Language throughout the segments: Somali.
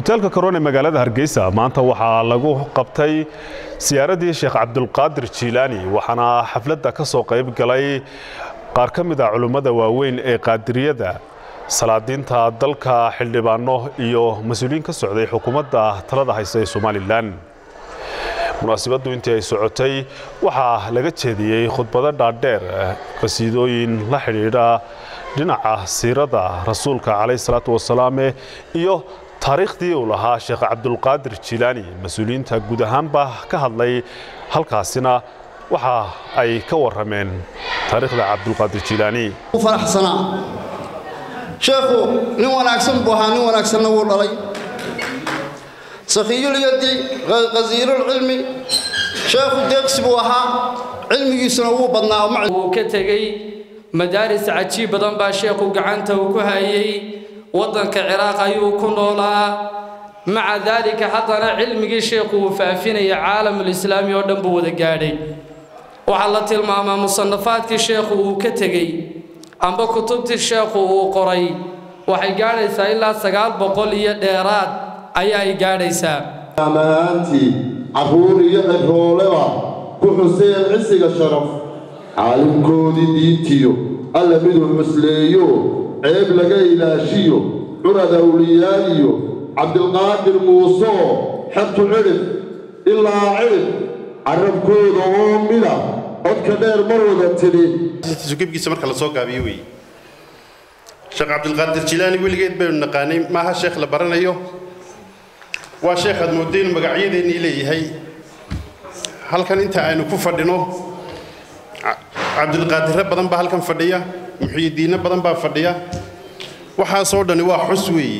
hoteelka karoon ee magaalada hargeysa maanta waxaa lagu qabtay siyaaradii sheekh cabdulqaadir jiilaani waxaana xafladda ka soo qayb galay qaar ka mid a culimmada waaweyn ee qaadiriyada salaadiinta dalka xildhibaano iyo mas-uuliyiin ka socday xukuumadda talada haysa ee somalilan munaasibaddu intii ay socotay waxaa laga jeediyey khudbado dhaadheer qasiidooyin la xidhiidha dhinaca siirada rasuulka calayh salaatu wasalaame iyo taariikhdii uu lahaa sheekh cabdulqaadir jiilaani mas-uuliyiinta guud ahaanba ka hadlay halkaasina waxa ay ka warrameen taariikhda cabdulqaadir jiilaani faraxsanaa sheekhu nin wanaagsan buu ahaa nin wanaagsanna wuu dhalay sakhiyulyadi qasiirulcilmi sheekhu deeqsi buu ahaa cilmigiisuna wuu badnaa wuu ka tegey madaaris cajiib badan baa sheekhu gacanta uu ku hayay waddanka ciraaq ayuu ku noolaa maca daalika haddana cilmigii sheekhu uu faafinaya caalamulislaami oo dhan buu wada gaadhay waxaa la tilmaamaa musanafaadkii sheekhu uu ka tegey amba kutubtii sheekhu uu qoray waxay gaadhaysaa ilaa sagaal boqol iyo dheeraad ayaa ay gaadhaysaa amahaantii carruur iyo cirooleba ku xuseen cisiga sharaf caalimkoodii diintiyo alla miduu cusleeyo ceeb laga ilaashiyo curad awliyaaliyo cabdilqaadir muusoo xertu cidhib ilaa cidhib carabkooda oo mida codka dheer mar wada tidhi sukibkiisa marka la soo gaabiyo weeye sheekh cabdilqaadir jilaani weligeed baynu naqaanay maaha sheekh la baranayo waa sheekh aad moodeen magacyadeennii leeyahay halkan inta aynu ku fadhino cabdilqaadirre badan baa halkan fadhiya muxiyidiinno badan baa fadhiya waxaasoo dhani waa xus weeye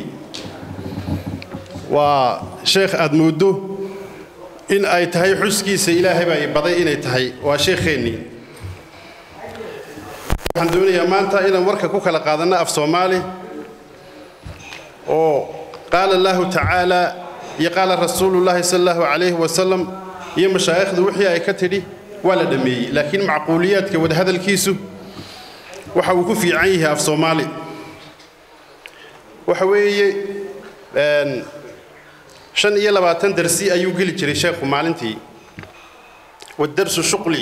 waa sheekh aad mooddo in ay tahay xuskiisa ilaahay baa i baday inay tahay waa sheekheennii waxaan doonayaa maanta inaan warka ku kala qaadanno af soomaali oo qaala allaahu tacaala iyo qaala rasuulullaahi sala allahu calayhi wasalam iyo mashaa'ikhdu wixii ay ka tidhi waa la dhammeeyey laakiin macquuliyaadka wadahadalkiisu waxa uu ku fiican yahay af soomaali waxa weeye shan iyo labaatan darsi ayuu geli jiray sheekhu maalintii wadarsu shuqli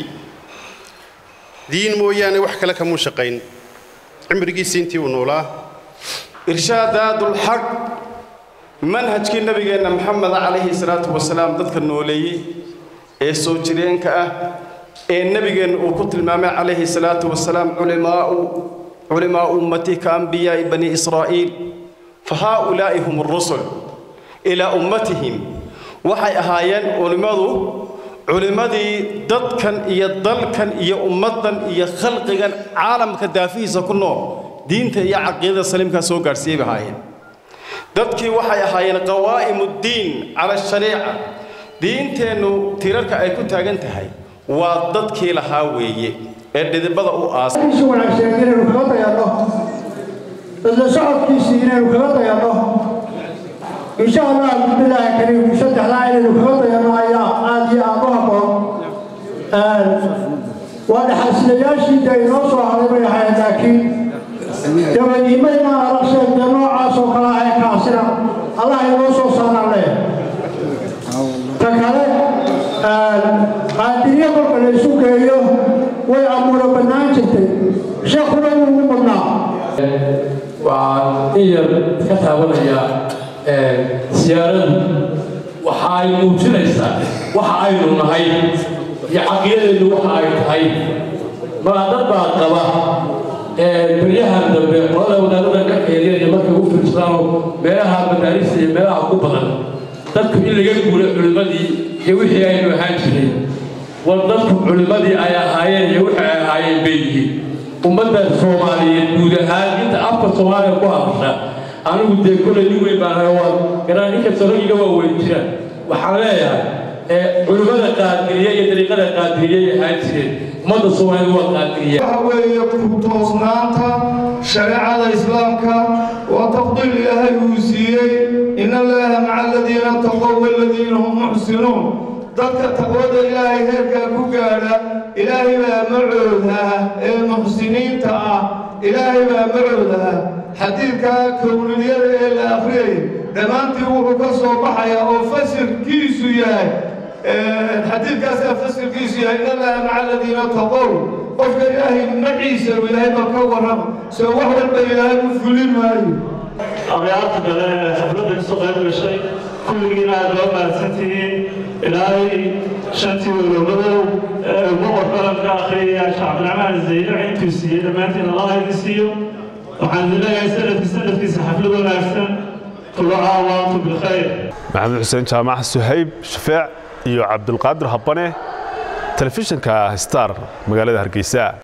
diin mooyaane wax kale kamuu shaqayn cimrigiisii intii uu noolaa irshaadaadulxaq manhajkii nabigeenna maxamed calayhi salaatu wasalaam dadka nooleeyey ee soo jireenka ah ee nebigeenna uu ku tilmaamay calayhi salaatu wasalaam culimaau culimaa ummati ka ambiyaa'i bani israa'iil fa haaulaa'i hum rusul ilaa ummatihim waxay ahaayeen culimmadu culimmadii dadkan iyo dalkan iyo ummaddan iyo khalqigan caalamka daafihiisa ku nool diinta iyo caqiidada saliimkaa soo gaadhsiiyey bay ahaayeen dadkii waxay ahaayeen qawaa'imuddiin cala shariica diinteennu tirarka ay ku taagan tahay waa dadkii lahaa weeye ee dhidibada u aasay wanaagsan inaynu kaga dayanno isla socodkiisii inaynu kaga dayanno insha allah bismillaahi kariim saddexdaa inaynu kaga dayanno ayaa aad iyo aad u habboon waa dhaxalsilayaashii dee inoo soo haday bay ahayd laakiin dabadiimayna ala sheegtee noocaas oo kale ah ee kaasina allah inoo soo saaraan leh ta kale qaadiriya marka la isu geeyo way amuuro bannaan jirtay sheekuna wuu ugu badnaa waxaan in yar ka taabanayaa siyaaradu waxa ay muujinaysaa waxa aynu nahay iyo caqiidadeennu waxa ay tahay maa dad baa qaba beryahan dambe qolada wadaadada ka xeeliyaya markay u fiirsadaano meelaha madaarista iyo meelaha ugu badan dadku in laga guuro culimmadii iyo wixii aynu ahaan jiray war dadku culimmadii ay ahaayeen iyo wixii ay ahaayeen bay yihiin ummadda soomaaliyeed guud ahaan inta afka soomaaliya ku hadasha anigu dee kolay nin weyn baan waa garaan inkastoo raggiga waa weyn jiraan waxaan leeyahay culimmada qaadiriya iyo dariiqada qaadiriyay ahaan jireen ummadda soomaaliyeed waa qaadiriya waxa weeye ku toosnaanta shareecada islaamka waa tafdiil ilaahay uu siiyey in allaha maca aladiina taqow waladiina hum muxsinuun dadka taqwada ilaahay heerkaa ku gaadha ilaahay baa macooda ee muxsiniinta ah ilaahay baa macooda xadiidka kowniliyada ee la akhriyay dhammaantii wuxuu ka soo baxayaa oo fasilkiisu yahay xadiidkaasaa fasilkiisu yahay in allaha maca aladiina taqow qofka ilaahay maciisa ilaahay baa ka warrama soo wax walba ilaahay u fulin maayo akhyaarta kale ee xafladda kasoo qayb gashay kulligiina aad loo mahadsantihiin ilaahay shantii walowladow ee boqor qaranka akhriyaya shacabdiraxmaan zaylac intuu siiyey dhammaantiin allah idin siiyo waxaan idin leeyahay sanadkii sanadkiisa xaflad wanaagsan kulo caawaantu bilkhayr maxamed xuseen jaamac suhayb shafeec iyo cabdulqaadir habane telefishinka star magaalada hargeysa